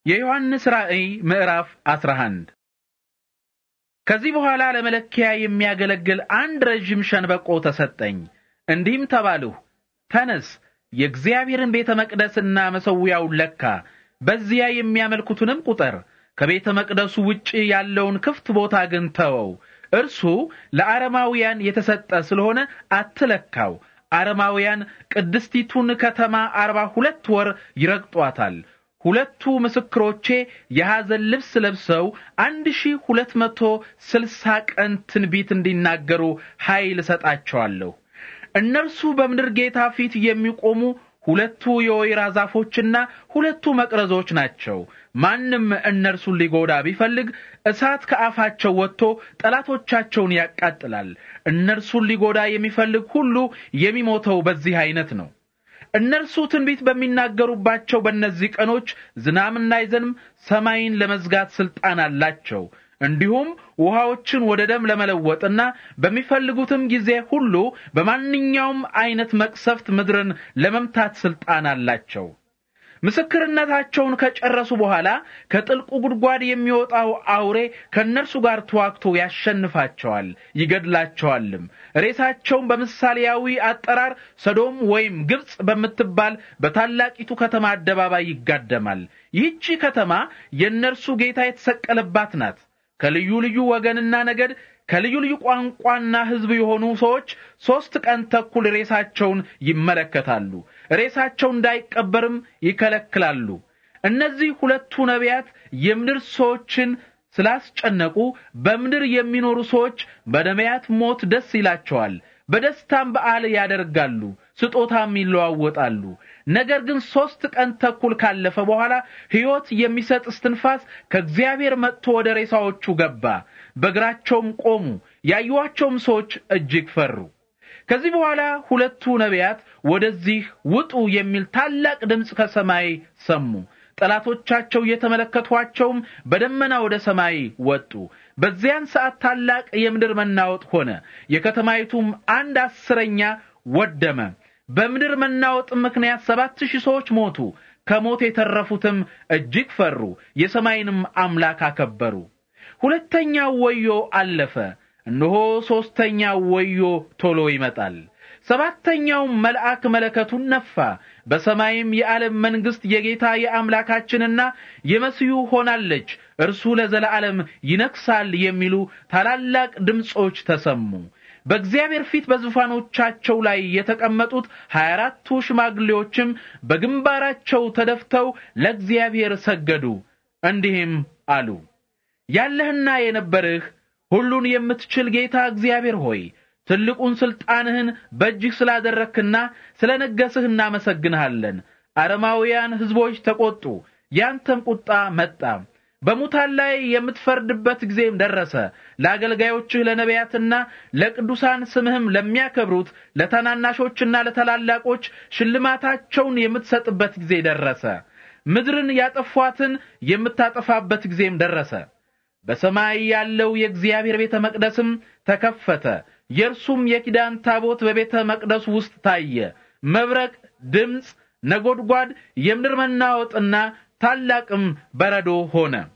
የዮሐንስ ራእይ ምዕራፍ 11 ከዚህ በኋላ ለመለኪያ የሚያገለግል አንድ ረዥም ሸንበቆ ተሰጠኝ። እንዲህም ተባልሁ፣ ተነስ፣ የእግዚአብሔርን ቤተ መቅደስና መሠዊያውን ለካ፣ በዚያ የሚያመልኩትንም ቁጠር። ከቤተ መቅደሱ ውጭ ያለውን ክፍት ቦታ ግን ተወው። እርሱ ለአረማውያን የተሰጠ ስለሆነ አትለካው። አረማውያን ቅድስቲቱን ከተማ አርባ ሁለት ወር ይረግጧታል። ሁለቱ ምስክሮቼ የሐዘን ልብስ ለብሰው አንድ ሺህ ሁለት መቶ ስልሳ ቀን ትንቢት እንዲናገሩ ኃይል እሰጣቸዋለሁ። እነርሱ በምድር ጌታ ፊት የሚቆሙ ሁለቱ የወይራ ዛፎችና ሁለቱ መቅረዞች ናቸው። ማንም እነርሱን ሊጎዳ ቢፈልግ እሳት ከአፋቸው ወጥቶ ጠላቶቻቸውን ያቃጥላል። እነርሱን ሊጎዳ የሚፈልግ ሁሉ የሚሞተው በዚህ አይነት ነው። እነርሱ ትንቢት በሚናገሩባቸው በእነዚህ ቀኖች ዝናብ እንዳይዘንም ሰማይን ለመዝጋት ስልጣን አላቸው። እንዲሁም ውሃዎችን ወደ ደም ለመለወጥና በሚፈልጉትም ጊዜ ሁሉ በማንኛውም አይነት መቅሰፍት ምድርን ለመምታት ስልጣን አላቸው። ምስክርነታቸውን ከጨረሱ በኋላ ከጥልቁ ጉድጓድ የሚወጣው አውሬ ከእነርሱ ጋር ተዋግቶ ያሸንፋቸዋል፣ ይገድላቸዋልም። ሬሳቸውን በምሳሌያዊ አጠራር ሰዶም ወይም ግብጽ በምትባል በታላቂቱ ከተማ አደባባይ ይጋደማል። ይህቺ ከተማ የእነርሱ ጌታ የተሰቀለባት ናት። ከልዩ ልዩ ወገንና ነገድ ከልዩ ልዩ ቋንቋና ሕዝብ የሆኑ ሰዎች ሦስት ቀን ተኩል ሬሳቸውን ይመለከታሉ። ሬሳቸው እንዳይቀበርም ይከለክላሉ። እነዚህ ሁለቱ ነቢያት የምድር ሰዎችን ስላስጨነቁ በምድር የሚኖሩ ሰዎች በነቢያት ሞት ደስ ይላቸዋል። በደስታም በዓል ያደርጋሉ፣ ስጦታም ይለዋወጣሉ። ነገር ግን ሦስት ቀን ተኩል ካለፈ በኋላ ሕይወት የሚሰጥ እስትንፋስ ከእግዚአብሔር መጥቶ ወደ ሬሳዎቹ ገባ። በእግራቸውም ቆሙ። ያዩዋቸውም ሰዎች እጅግ ፈሩ። ከዚህ በኋላ ሁለቱ ነቢያት ወደዚህ ውጡ የሚል ታላቅ ድምፅ ከሰማይ ሰሙ። ጠላቶቻቸው እየተመለከቷቸውም በደመና ወደ ሰማይ ወጡ። በዚያን ሰዓት ታላቅ የምድር መናወጥ ሆነ። የከተማይቱም አንድ አስረኛ ወደመ። በምድር መናወጥ ምክንያት ሰባት ሺህ ሰዎች ሞቱ። ከሞት የተረፉትም እጅግ ፈሩ፣ የሰማይንም አምላክ አከበሩ። ሁለተኛው ወዮ አለፈ። እነሆ ሦስተኛው ወዮ ቶሎ ይመጣል። ሰባተኛው መልአክ መለከቱን ነፋ። በሰማይም የዓለም መንግሥት የጌታ የአምላካችንና የመሲሁ ሆናለች፣ እርሱ ለዘላለም ይነግሣል የሚሉ ታላላቅ ድምፆች ተሰሙ። በእግዚአብሔር ፊት በዙፋኖቻቸው ላይ የተቀመጡት ሀያ አራቱ ሽማግሌዎችም በግንባራቸው ተደፍተው ለእግዚአብሔር ሰገዱ፣ እንዲህም አሉ። ያለህና የነበርህ ሁሉን የምትችል ጌታ እግዚአብሔር ሆይ ትልቁን ስልጣንህን በእጅህ ስላደረክና ስለነገስህ እናመሰግንሃለን። አረማውያን ሕዝቦች ተቆጡ፣ ያንተም ቁጣ መጣ። በሙታን ላይ የምትፈርድበት ጊዜም ደረሰ። ለአገልጋዮችህ ለነቢያትና ለቅዱሳን ስምህም ለሚያከብሩት ለታናናሾችና ለታላላቆች ሽልማታቸውን የምትሰጥበት ጊዜ ደረሰ። ምድርን ያጠፏትን የምታጠፋበት ጊዜም ደረሰ። በሰማይ ያለው የእግዚአብሔር ቤተ መቅደስም ተከፈተ። የእርሱም የኪዳን ታቦት በቤተ መቅደሱ ውስጥ ታየ። መብረቅ፣ ድምፅ፣ ነጎድጓድ፣ የምድር መናወጥና ታላቅም በረዶ ሆነ።